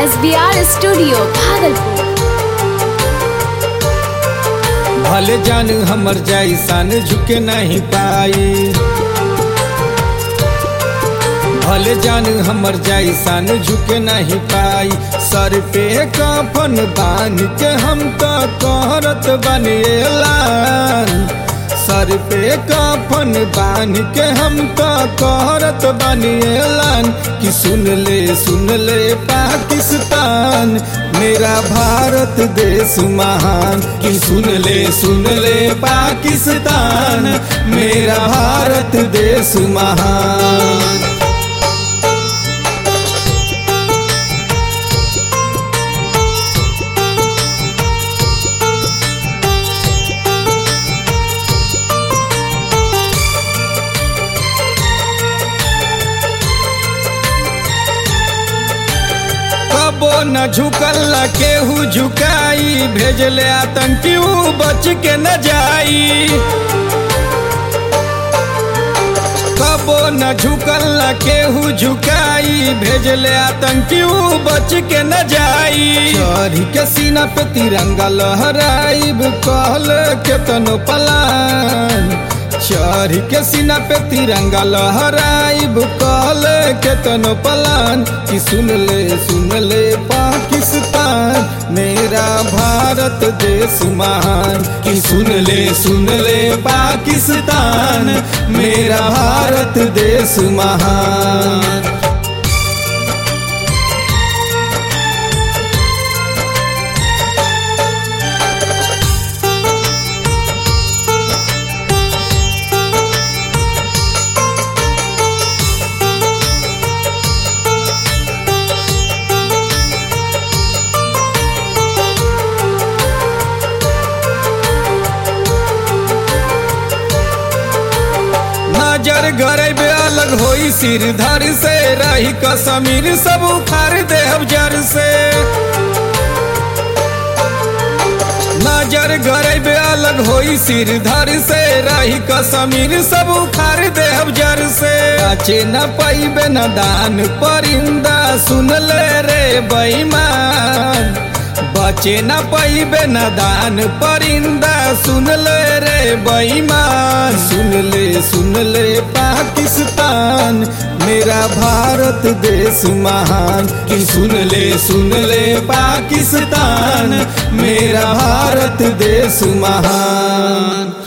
S B R studio Bhagalpur भले जान हमर जैसान झुके नहीं पाई भले जान हमर जैसान झुके नहीं पाई सर पे कफन बांध के हम तो कहरत बनेलान सर पे कफन बांध के हम तो कहरत बनेलान कि सुन ले सुन ले पाकिस्तान मेरा भारत देश महान कि सुन ले सुन ले पाकिस्तान मेरा भारत देश महान कबो न झुकल केहू झुकाई भेजले आतंकी ऊ बच के न जाई कबो न झुकल केहू झुकाई भेजले आतंकी ऊ बच के न जाई चढ़ी के सीना पे तिरंगा लहराइब कहल केतनो पलान चढ़ी के सीना पे तिरंगा लहराइब कहल केतनो पलान कि सुन ले सुन ले पाकिस्तान मेरा भारत देश महान कि सुन ले सुन ले पाकिस्तान मेरा भारत देश महान नजर गरेबे अलग होई सिर धर से रही कसमीर सब उखाड़ देहब जर से नजर गरेबे अलग होई सिर धर से रही कसमीर सब उखाड़ देहब जर से बचे न पैबे न दान परिंदा सुन ले रे बेईमान बचे न पैबे न दान परिंदा सुन ले रे बेईमान सुन ले सुन ले पाकिस्तान मेरा भारत देश महान कि सुन ले सुन ले पाकिस्तान मेरा भारत देश महान